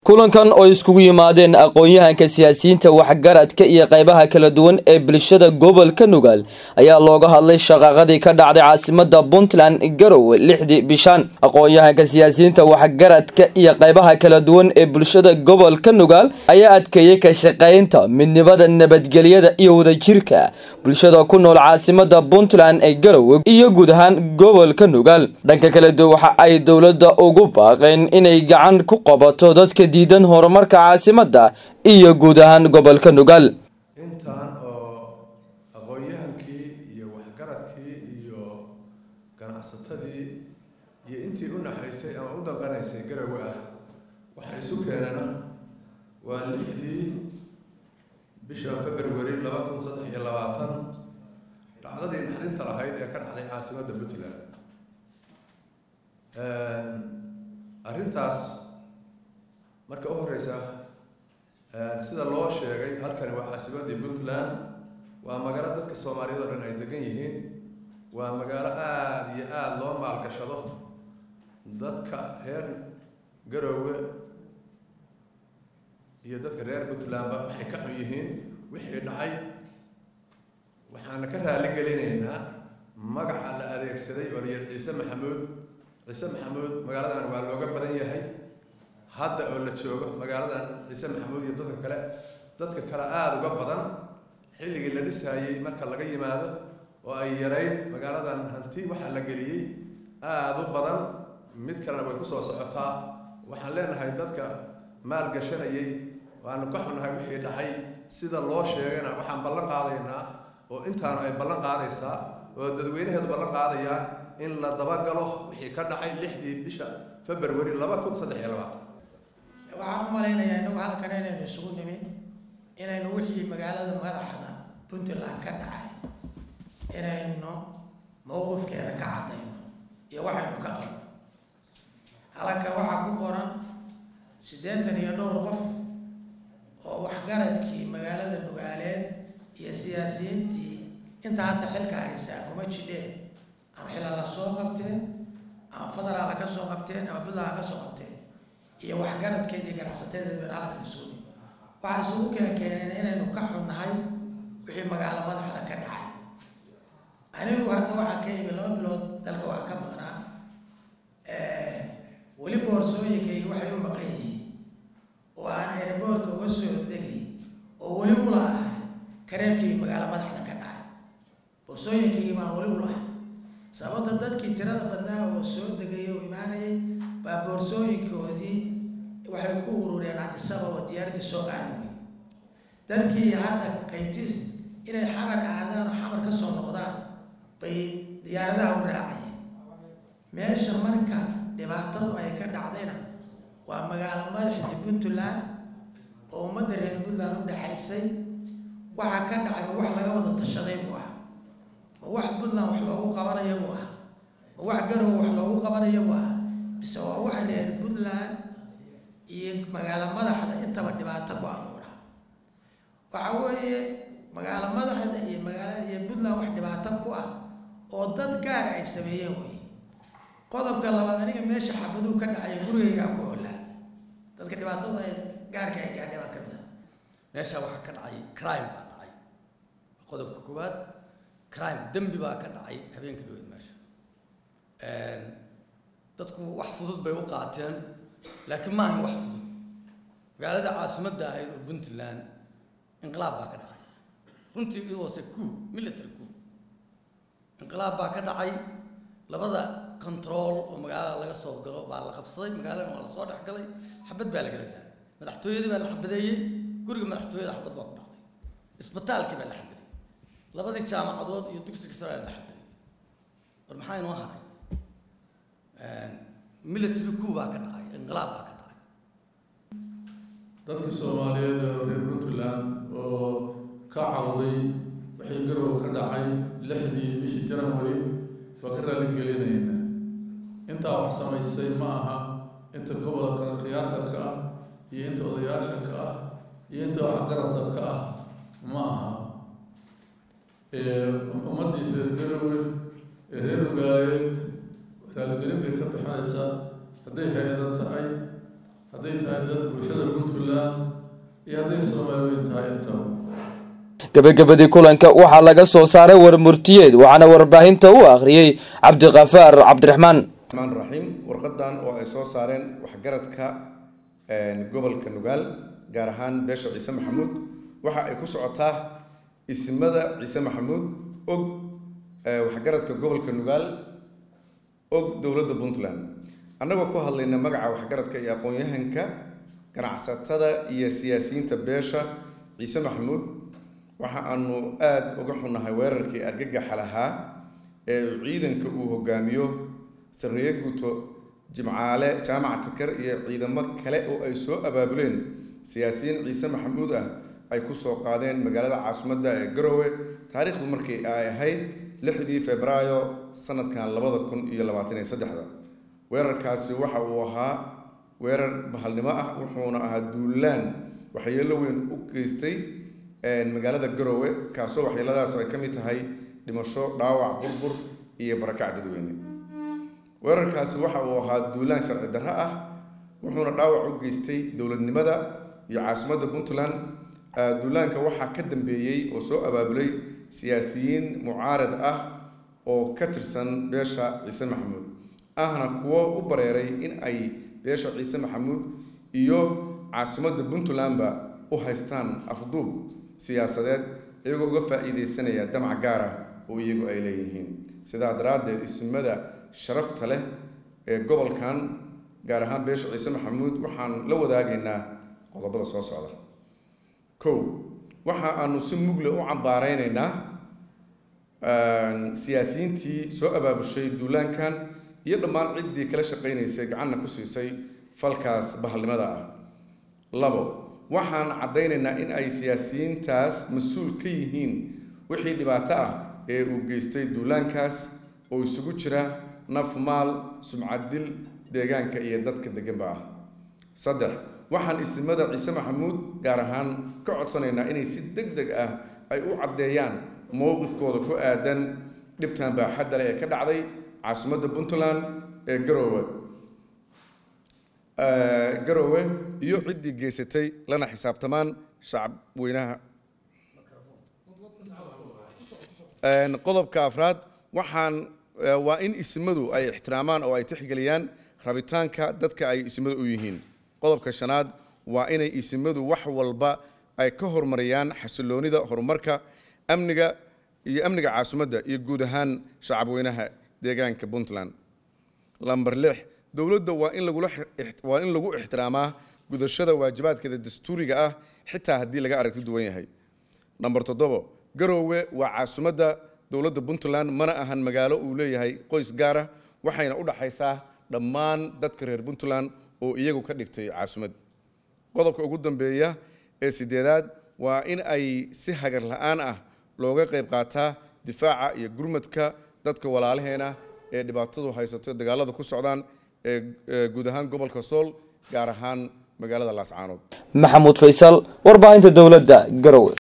kulankan oo iskugu yimaadeen aqoon-yahanka siyaasiyiinta waxgaradka iyo qaybaha kala duwan ee bulshada gobolka nugaal ayaa looga hadlay shaqaaqadii ka dhacday caasimada puntland garowe lixdii bishaan aqoon-yahanka siyaasiyiinta waxgaradka iyo qaybaha kala duwan ee bulshada gobolka nugaal ayaa adkeeyey ka shaqaynta midnimada nabadgelyada iyo wadajirka bulshada ku nool caasimada puntland ee garowe iyo guud ahaan gobolka nugaal dhanka kala duwan waxa ay dowladda ugu baaqeen inay gacan ku qabato dadka diidan horumarka caasimada iyo guud ahaan gobolka nugaal intaan oo aqoon-yahankii iyo waxgaradkii iyo ganacsatadii iyo intii u naxaysay ama u danqanaysay garowe ah waxaa isu keenana waa lixdii bisha february laba kun saddex iyo labaatan dhacdadii naxdinta lahayd ee ka dhacday caasimadda puntland arrintaas marka u horeysa sida loo sheegay halkani waa caasimadii puntland waa magaalo dadka soomaaliyeed oo dhan ay degan yihiin waa magaalo aada iyo aada loo maalgashado dadka reer garoowe iyo dadka reer puntlandba waxay ka xun yihiin wixii dhacay waxaana ka raali gelinaynaa magaca la adeegsaday oo layidhi ciise maxamuud ciise maxamuud magaaladan waa looga badan yahay hadda oo la joogo magaaladan ciise maxamuud iyo dadka kale dadka kale aada uga badan xilligii la dhisaayey marka laga yimaado oo ay yarayd magaaladan hanti waxaa la geliyey aada u badan mid kalena way kusoo socotaa waxaan leenahay dadka maal gashanayay waanu ka xunnahay wixii dhacay sida loo sheegayna waxaan ballan qaadaynaa oo intaanu ay ballan qaadaysaa oo dadweynaheedu ballan qaadayaan in la dabagalo wixii ka dhacay lixdii bisha february laba kun saddex iyo labaatan waxaan u malaynayaa inagu halkan inaynu isugu nimi inaynu wixii magaalada madaxda puntland ka dhacay inaynu mowqifkeena ka caddayno iyo waxaynu ka qabno halkan waxaa ku qoran siddeetan iyo dhowr qof oo waxgaradkii magaalada nugaaleed iyo siyaasiyiintii inta hadda xilka haysaa kuma jidheen ama xilala soo qabteen ama federaal ha ka soo qabteen ama puntland ha ka soo qabteen iyo waxgaradkeeda iyo ganacsateedeeda baynu halkan isugu nimi waxaa isugu keen keeneen inaynu ka xunnahay wixii magaalo madaxda ka dhacay anigu hadda waxaan ka imi laba bilood dalka waa ka maqnaa weli boorsooyinkayga waxay u maqan yihiin oo aan erboorka uga soo degay oo weli ula ahay kareebkii magaalo madaxda ka dhacay boorsooyinkaygii baan weli ulahay sababta dadkii tirada badnaa oo soo degay oo imaanayay baa boorsooyinkoodii waxay ku urureen cabdisababa diyaaraddii soo qaadi weyn dadkii hadda qaybtiis inay xamar aadaan oo xamar ka soo noqdaan bay diyaaradaha u raacayeen meesha marka dhibaatadu ay ka dhacdayna waa magaalo madaxdii puntland oo ummadda reer puntland u dhexaysay waxaa ka dhacay ma wax laga wada tashaday buu ah ma wax puntland wax loogu qabanayo buu ah ma wax garowe wax loogu qabanayo buu ah mise waa wax reer puntland iyo magaalo madaxda intaba dhibaato ku abuura waxa weeye magaalo madaxda iyo magaala iyo puntland wax dhibaato ku ah oo dad gaara ay sameeyeen wey qodobka labaad aniga meesha xabaduu ka dhacay gurigaygaa ku hoolaa dadka dhibaatada ay gaarka ay gaadhay baa ka mid a meesha waxaa ka dhacay crime baa dhacay qodobka koowaad crime dembi baa ka dhacay habeenka dhaweyd meesha dadku wax fudud bay u qaateen laakiin maahan wax fudud magaalada caasimadda ahayd oo puntland inqilaab baa ka dhacay runtii it was a coup military coup inqilaab baa ka dhacay labada control oo magaalada laga soo galo baa la qabsaday magaalada waa la soo dhex galay xabad baa lagala daayay madaxtooyadii baa la xabadeeyey guriga madaxtooyada xabad baa ku dhacday isbitaalkii baa la xabadeeyey labadii jaamacadood iyo dugsiga sare la xabadeeyey war maxaa inoo haray military coup baa ka dhacay inqilaab baa ka dhacay dadkii soomaaliyeed oo reer puntland oo ka cawday wixii garowe ka dhacay lixdii bishii january waa ka raali gelinayna intaa wax samaysay ma aha inta gobolka khiyaartarka ah iyo inta odayaasha ka ah iyo inta waxgaradka ka ah ma aha ummaddiisa reer garowe ee reer ugaaleed raaligelin bay ka bixinaysaa hadday hay-ada tahay hadday tahay dad bulshada puntland iyo hadday soomaaliweyn tahay intaba gabagabadii kulanka waxaa laga soo saaray warmurtiyeed waxaana warbaahinta u akhriyey cabdiqafaar cabdiraxmaan raxmaan raxiim warqadan oo ay soo saareen waxgaradka gobolka nugaal gaar ahaan beesha ciise maxamuud waxa ay ku socotaa isimada ciise maxamuud og waxgaradka gobolka nugaal og dowladda puntland annagoo ku hadlayna magaca waxgaradka iyo aqoon-yahanka ganacsatada iyo siyaasiyiinta beesha ciise maxamuud waxa aanu aada uga xunnahay weerarkii argagaxa lahaa ee ciidanka uu hogaamiyo sarreeye guuto jimcaale jaamac takar iyo ciidamo kale oo ay soo abaabuleen siyaasiyiin ciise maxamuud ah ay ku soo qaadeen magaalada caasimadda ee garowe taariikhdu markii ay ahayd lixdii febraayo sanadkan labada kun iyo labaatan iyo saddexda weerarkaasi waxa uu ahaa weerar bahalnimo ah wuxuuna ahaa duulaan waxyeelo weyn u geystay magaalada garowe kaasoo waxyeeladaas ay ka mid tahay dhimasho dhaawac burbur iyo barakac dadweyne weerarkaasi waxa uu ahaa duulaan sharci darro ah wuxuuna dhaawac u geystay dowladnimada iyo caasimadda puntland duulaanka waxaa ka dambeeyey oo soo abaabulay siyaasiyiin mucaarad ah oo ka tirsan beesha ciise maxamuud ahna kuwo u bareeray in ay beesha ciise maxamuud iyo caasimadda puntlandba u haystaan afduub siyaasadeed iyagoo uga faa-iideysanaya damac gaar ah oo iyagu ay leeyihiin sidaa daraaddeed ismada sharafta leh ee gobolkan gaar ahaan beesha ciise maxamuud waxaan la wadaagaynaa qodobada soo socda kow waxa aanu si mugle u cambaareynayna siyaasiyiintii soo abaabushay duulaankan iyo dhammaan ciddii kala shaqaynaysay gacanna ku siisay falkaas bahalnimada ah labo waxaan caddaynaynaa in ay siyaasiyiintaas mas-uul ka yihiin wixii dhibaato ah ee uu geystay duulaankaas oo isugu jira naf maal sumcaddil deegaanka iyo dadka deganba ah saddex waxaan isimada ciise maxamuud gaar ahaan ka codsanaynaa inay si deg deg ah ay u caddeeyaan mowqifkooda ku aadan dhibtan baaxadda leh ee ka dhacday caasimadda puntland ee garoowe garoowe iyo ciddii geysatay lana xisaabtamaan shacab weynaha qodobka afraad waxaan waa in isimadu ay ixtiraamaan oo ay tixgeliyaan rabitaanka dadka ay isimadu u yihiin qodobka shanaad waa inay isimadu wax walba ay ka horumariyaan xasiloonida horumarka amniga iyo amniga caasimadda iyo guud ahaan shacabweynaha deegaanka puntland lamber lix dowladda waa in lagula waa in lagu ixtiraamaa gudashada waajibaadkeeda dastuuriga ah xitaa haddii laga aragti duwan yahay namber toddobo garoowe waa caasimadda dowladda puntland mana ahan magaalo uu leeyahay qoys gaara waxayna u dhaxaysaa dhammaan dadka reer puntland oo iyagu ka dhigtay caasimad qodobka ugu dambeeya ee sideedaad waa in ay si hagar la-aan ah looga qayb qaataa difaaca iyo gurmadka dadka walaalaheena ee dhibaatadu haysato dagaalada ku socdaan ee guud ahaan gobolka sool gaar ahaan magaalada laascaanood maxamuud faysal warbaahinta dowladda garowe